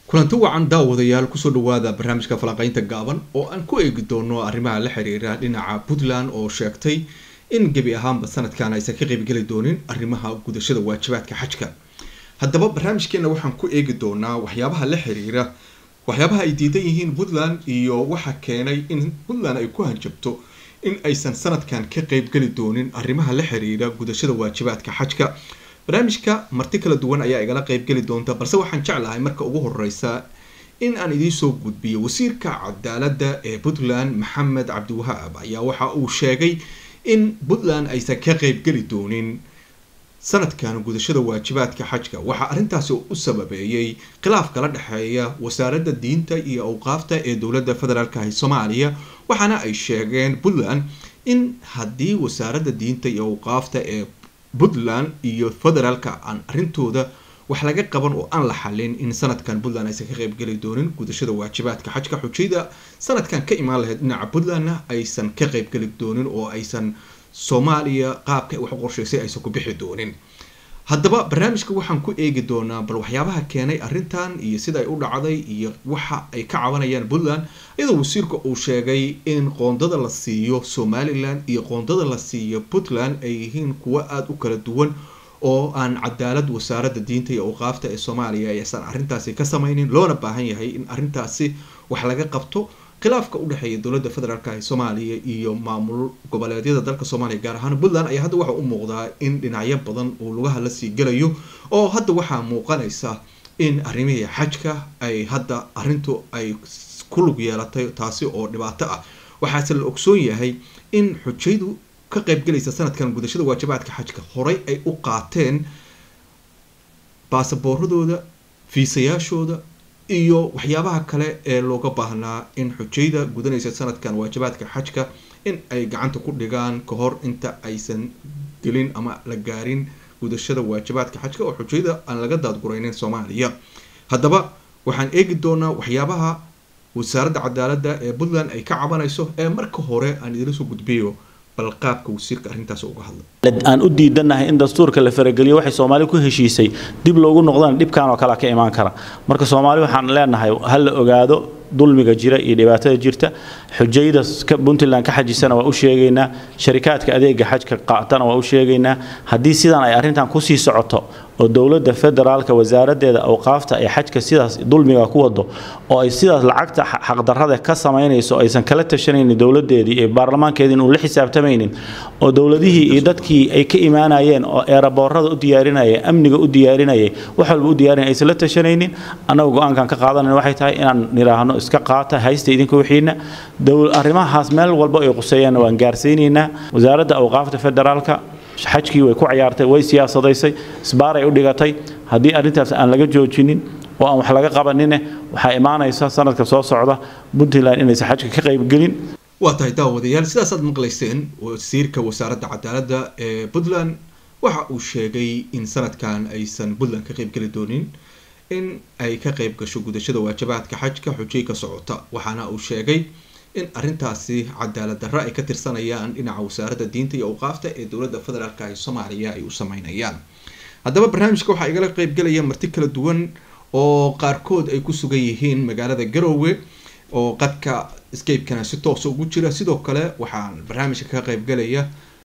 kulanti wacan daawadayaal kusoo dhawaada barnaamijka falanqeynta gaaban oo aan ku eegi doono arrimaha la xiriira dhinaca puntland oo sheegtay in gebi ahaanba sanadkan aysan ka qeybgeli doonin arrimaha gudashada waajibaadka xajka haddaba barnaamijkeena waxaan ku eegi doonaa waxyaabaha la xiriira waxyaabaha ay diidan yihiin puntland iyo waxa keenay in puntland ay ku hanjabto in aysan sanadkan ka qeybgeli doonin arrimaha la xiriira gudashada waajibaadka xajka barnaamijka marti kala duwan ayaa igala qeybgeli doonta balse waxaan jeclahay marka ugu horeysa in aan idiinsoo gudbiyo wasiirka cadaalada ee puntland maxamed cabdiwahaab ayaa waxa uu sheegay in puntland aysan ka qeybgeli doonin sanadkan gudashada waajibaadka xajka waxaa arrintaasi u sababeeyey khilaaf kala dhexeeya wasaaradda diinta iyo awqaafta ee dowladda federaalka ah soomaaliya waxaana ay sheegeen puntland in haddii wasaaradda diinta iyo awqaafta ee puntland iyo federaalka aan arrintooda wax laga qaban oo aan la xalin in sanadkan puntland aysan ka qeybgeli doonin gudashada waajibaadka xajka xujayda sanadkan ka imaan lahayd dhinaca puntlandna aysan ka qeybgeli doonin oo aysan soomaaliya qaabka wax u qorshaysay aysan ku bixi doonin haddaba barnaamijka waxaan ku eegi doonaa bal waxyaabaha keenay arrintan iyo sida ay u dhacday iyo waxa ay ka cabanayaan puntland iyadoo wasiirka uu sheegay in qoondada la siiyo somalilan iyo qoondada la siiyo puntland ay yihiin kuwo aada u kala duwan oo aan cadaalad wasaaradda diinta iyo awqaafta ee soomaaliya aysan arrintaasi ka sameynin loona baahan yahay in arrintaasi wax laga qabto khilaafka udhexeeya dowladda federaalk ee soomaaliya iyo maamul goboleedyada dalka soomaaliya gaar ahaan puntland ayaa hadda waxa u muuqdaa in dhinacyo badan uu lugaha lasii gelayo oo hadda waxaa muuqanaysa in arrimihii xajka ay hadda arrintu ay ku lug yeelatay taasi oo dhibaato ah waxaase la ogsoon yahay in xujaydu ka qeybgelaysa sanadkan gudashada waajibaadka xajka horey ay u qaateen baasabooradooda fiisayaashooda iyo waxyaabaha kale ee looga baahnaa in xujayda gudanaysa sanadkan waajibaadka xajka in ay gacanta ku dhigaan ka hor inta aysan gelin ama la gaarin gudashada waajibaadka xajka oo xujayda aan laga daadguraynin soomaaliya haddaba waxaan eegi doonaa waxyaabaha wasaaradda cadaaladda ee puntland ay ka cabanayso ee marka hore aan idila soo gudbiyo bal qaabka wasiirka arrintaas uga hadlay aan u diidannahay in dastuurka la farageliyo waxay soomaali ku heshiisay dib loogu noqdaan dhibkan oo kale ka imaan kara marka soomaali waxaan leenahay ha la ogaado dulmiga jira iyo dhibaatada jirta xujayda puntland ka xajisana waa u sheegaynaa sharikaadka adeega xajka qaatana waa u sheegaynaa haddii sidan ay arrintan kusii socoto oo dowladda federaalka wasaaraddeeda awqaafta ay xajka sidaas dulmiga ku wado oo ay sidaas lacagta xaqdarrada ka samaynayso aysan kala tashanaynin dowladdeedii iyo baarlamaankeedii inuu la xisaabtamaynin oo dowladihii iyo dadkii ay ka imaanayeen oo eeraboorada u diyaarinayay amniga u diyaarinayay wax walba u diyaarinay aysan la tashanaynin annaga go-aankan ka qaadanan waxay tahay inaan nidhaahno iska qaata haysta idinka wixiina arrimahaas meel walba ay quseeyaanna waan gaarsiinaynaa wasaaradda awqaafta federaalka xajkii way ku ciyaartay way siyaasadaysay isbaaray u dhigatay haddii arrintaas aan laga joojinin oo aan wax laga qabanine waxaa imaanaysa sanadka soo socda puntland inaysan xajka ka qaybgelin waa tahay daawadayaal sidaasaad maqlayseen wasiirka wasaaradda cadaaladda ee puntland waxa uu sheegay in sanadkan aysan puntland ka qeybgeli doonin in ay ka qeyb gasho gudashada waajibaadka xajka xujay ka socota waxaana uu sheegay in arrintaasi cadaalad darro ay ka tirsanayaan dhinaca wasaaradda diinta iyo awqaafta ee dowladda federaalk ee soomaaliya ay u sameynayaan haddaba barnaamijka waxaa igala qeybgalaya marti kala duwan oo qaarkood ay ku sugan yihiin magaalada garoowe oo qadka scape-kana si toosa ugu jira sidoo kale waxaa barnaamijka ka qeybgalaya